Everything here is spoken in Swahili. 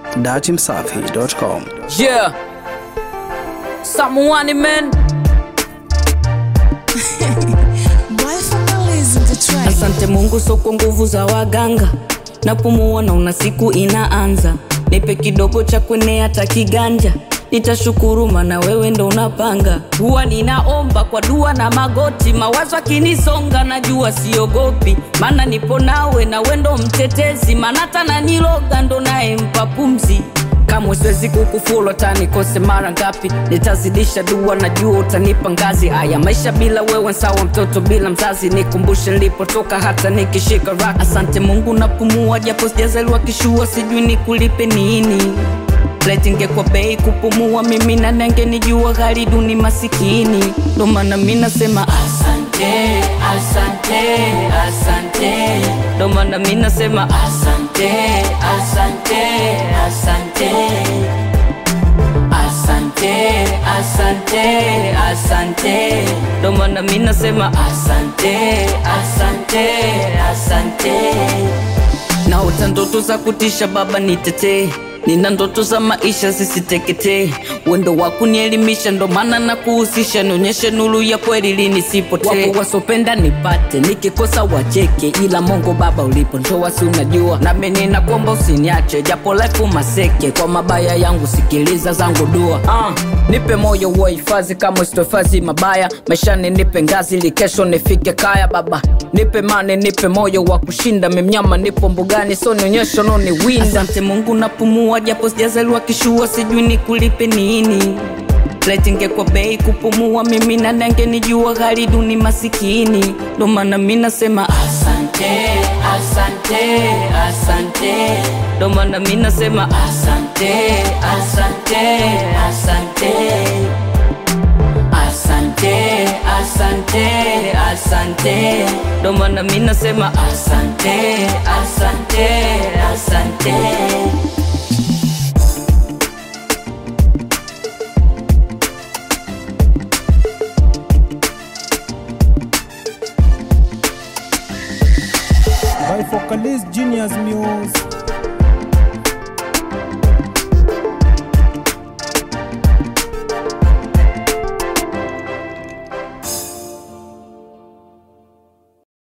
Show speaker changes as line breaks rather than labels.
datimsafi.com.
Yeah. Someone man. Asante Mungu, so kwa nguvu za waganga napumua, naona siku inaanza. Nipe kidogo cha kwenea hata kiganja, nitashukuru maana wewe ndo unapanga. Huwa ninaomba kwa dua na magoti, mawazo akinisonga, najua siogopi, maana nipo nawe na wewe ndo mtetezi, maana hata naniloga ndo naye mpa pumzi kamwe siwezi kukufuru hata nikose mara ngapi, nitazidisha dua, najua utanipa ngazi. Haya maisha bila wewe sawa, mtoto bila mzazi, nikumbushe nilipotoka hata nikishika rock. Asante Mungu napumua, japo sijazaliwa kishua, sijui nikulipe nini Letinge kwa bei kupumua, mimi na nenge nijua gari duni masikini, ndo maana mi nasema asante, asante, asante, ndo maana mi nasema asante, asante, asante, asante, asante, asante, ndo maana mi nasema asante, asante, asante naota ndoto za kutisha baba nitetee nina ndoto za maisha zisiteketee wendo wa kunielimisha ndo maana na kuhusisha nionyeshe nuru ya kweli linisipotee wapo wasopenda nipate nikikosa wacheke ila mongo baba ulipo ndoa si unajua nami ninakuomba usiniache japo life maseke kwa mabaya yangu sikiliza zangu dua uh, nipe moyo wa hifadhi kama sitohifadhi mabaya maishani nipe ngazi ili kesho nifike kaya baba nipe mane nipe moyo wa kushinda memnyama nipo mbugani so nionyesho noni winda asante mungu napumua japo sijazaliwa kishua sijui nikulipe nini letinge kwa bei kupumua mimi na nange nijua gari duni masikini ndo maana mi nasema asante asante asante ndo maana mi nasema asante asante asante asante asante asante ndo maana mi nasema asante asante asante
by Focalist Genius Muse.